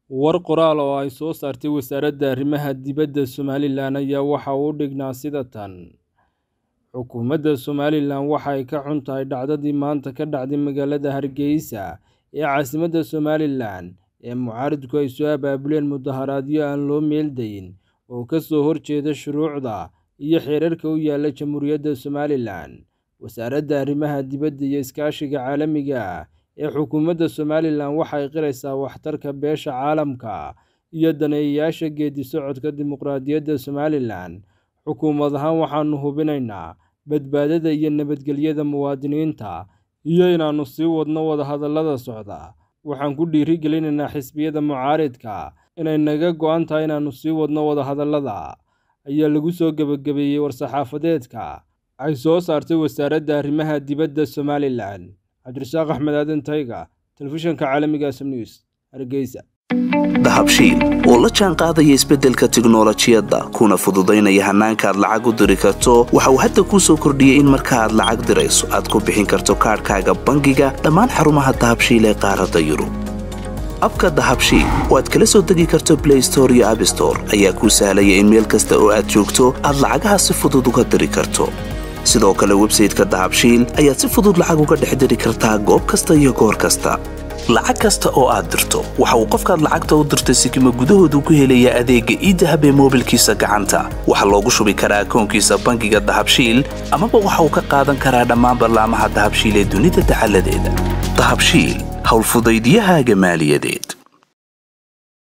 War qoraal oo ay soo saartay Wasaaradda Arrimaha Dibadda Somalilan ayaa waxa uu dhignaa sida tan: Xukuumadda Somalilan waxa ay ka xun tahay dhacdadii maanta ka dhacday magaalada Hargeysa ee caasimadda Somalilan ee mucaaradku ay soo abaabuleen mudaharaadyo aan loo meel dayin oo ka soo horjeeda shuruucda iyo xeerarka u yaalla Jamhuuriyadda Somalilan. Wasaaradda Arrimaha Dibadda iyo Iskaashiga Caalamiga ah ee xukuumadda Somalilan waxa ay qiraysaa waxtarka beesha caalamka iyo daneeyayaasha geeddi-socodka dimuqraadiyadda Somalilan. Xukuumad ahaan, waxaannu hubinaynaa badbaadada iyo nabadgelyada muwaadiniinta iyo inaannu sii wadno wadahadallada socda. Waxaan ku dhiirigelinaynaa xisbiyada mucaaradka inay naga go'an tahay inaannu sii wadno wadahadallada, ayaa lagu soo gabagabeeyay war-saxaafadeedka ay soo saartay Wasaaradda Arrimaha Dibadda Somalilan. Cabdirasaaq Axmed Aadan Tayga, Telefishinka Caalamiga SM News, Hargeysa. dahabshiil oo la jaan qaadaya isbeddelka tiknolojiyadda kuna fududaynaya hannaanka aad lacag u diri karto waxa uu hadda kuu soo kordhiyey in marka aad lacag dirayso aad ku bixin karto kaadhkaaga bangiga dhammaan xarumaha dahabshiil ee qaaradda yurub abka dahabshiil oo aad kala soo degi karto blay store iyo abstore ayaa kuu sahlaya in meel kasta oo aad joogto aad lacagaha si fudud uga diri karto sidoo kale websayteka dahabshiil ayaad si fudud lacag uga dhex diri kartaa goob kasta iyo goor kasta lacag kasta oo aad dirto waxa uu qofkaad lacagta u dirtay sikima gudahoodu ku helayaa adeegga iidahab ee moobilkiisa gacanta waxaa loogu shubi karaa akoonkiisa bangiga dahabshiil amaba waxa uu ka qaadan karaa dhammaan ballaamaha dahabshiil ee dunida dacaladeeda dahabshiil howlfudaydyahaaga maaliyadeed